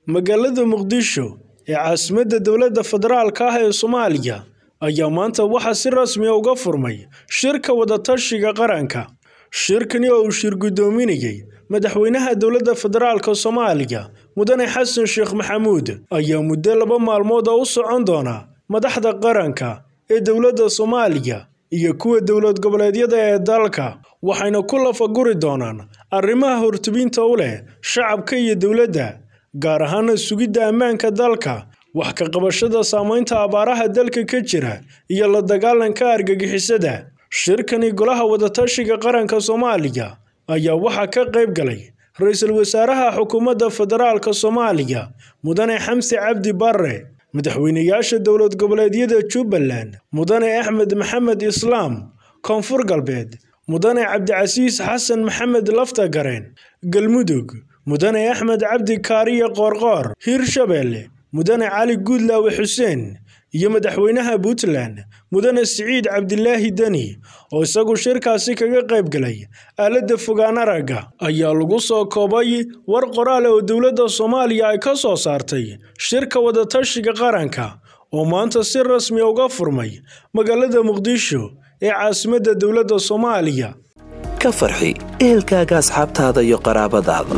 magaalada muqdisho ee caasimadda dowladda federaalka ah ee soomaaliya ayaa maanta waxaa si rasmi ah uga furmay shirka wadatashiga qaranka shirkani oo uu shir guddoominayay madaxweynaha dowladda federaalka soomaaliya mudane xasan sheekh maxamuud ayaa muddo laba maalmood oo u socon doona madaxda qaranka ee dowladda soomaaliya iyo kuwa dowlad goboleedyada ee dalka waxayna ku lafaguri doonaan arrimaha hortubinta u leh shacabka iyo dowladda gaar ahaana sugidda ammaanka dalka wax ka qabashada saameynta abaaraha dalka ka jira iyo la dagaalanka argagixisada shirkani golaha wadatashiga qaranka soomaaliya ayaa waxaa ka qayb galay ra-iisul wasaaraha xukuumadda federaalka soomaaliya mudane xamse cabdi barre madaxweynayaasha dowlad goboleedyada jubbaland mudane axmed maxamed islaam koonfur galbeed mudane cabdicasiis xasan maxamed laftagareen galmudug mudane axmed cabdi kaariye qoorqoor hirshabeelle mudane cali guudlaawe xuseen iyo madaxweynaha puntland mudane siciid cabdilaahi deni oo isagu shirkaasi kaga qayb galay aaladda fogaan aragga ayaa lagu soo koobay war qoraale oo dowladda soomaaliya ay ka soo saartay shirka wadatashiga qaranka oo maanta si rasmi uga furmay magaalada muqdisho ee caasimadda dowladda soomaaliya ka farxi ehelkaaga asxaabtaada iyo qaraabadaada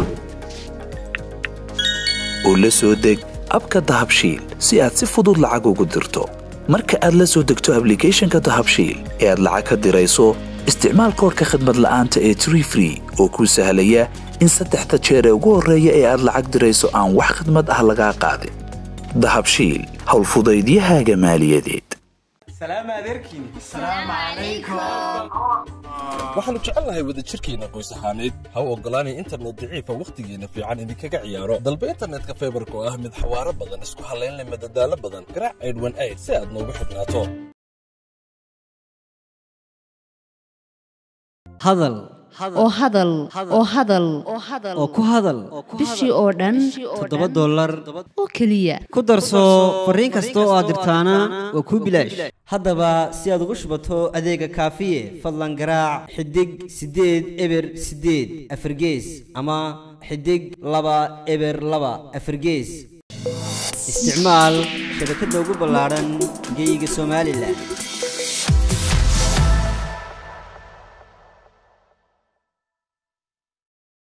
oo la soo deg abka dahabshiil si aad si fudud lacag ugu dirto marka aad la soo degto ablicathonka dahabshiil ee aad lacag ka dirayso isticmaal koorka khadmad la'aanta ee tree free oo kuu sahlaya in saddexda jeer ee ugu horreeya ee aad lacag dirayso aan wax khadmad ah lagaa qaadin dahabshiil howlfudaydiyahaaga maaliyadeed waxaannu jecelnahay wadajirkeenna qoys ahaaneed ha u oggolaanay internet daciifa wakhtigeenna fiican idinkaga ciyaaro dalba internetka faybarka oo ah mid xawaaro badan isku hallayn leh madadaalo badan garaac aydhwan ayd si aad noogu xidhnaato hadal oo hadal oo hadal oo ku hadal bishii oo dhan toddoba dollar oo keliya ku darso fariin kasta oo aad dirtaana waa kuu bilaash haddaba si aad ugu shubato adeega kaafiye fadlan garaac xidig siddeed eber siddeed afargees ama xidig laba eber laba afargees isticmaal shabakadda ugu ballaadhan geyga somalilan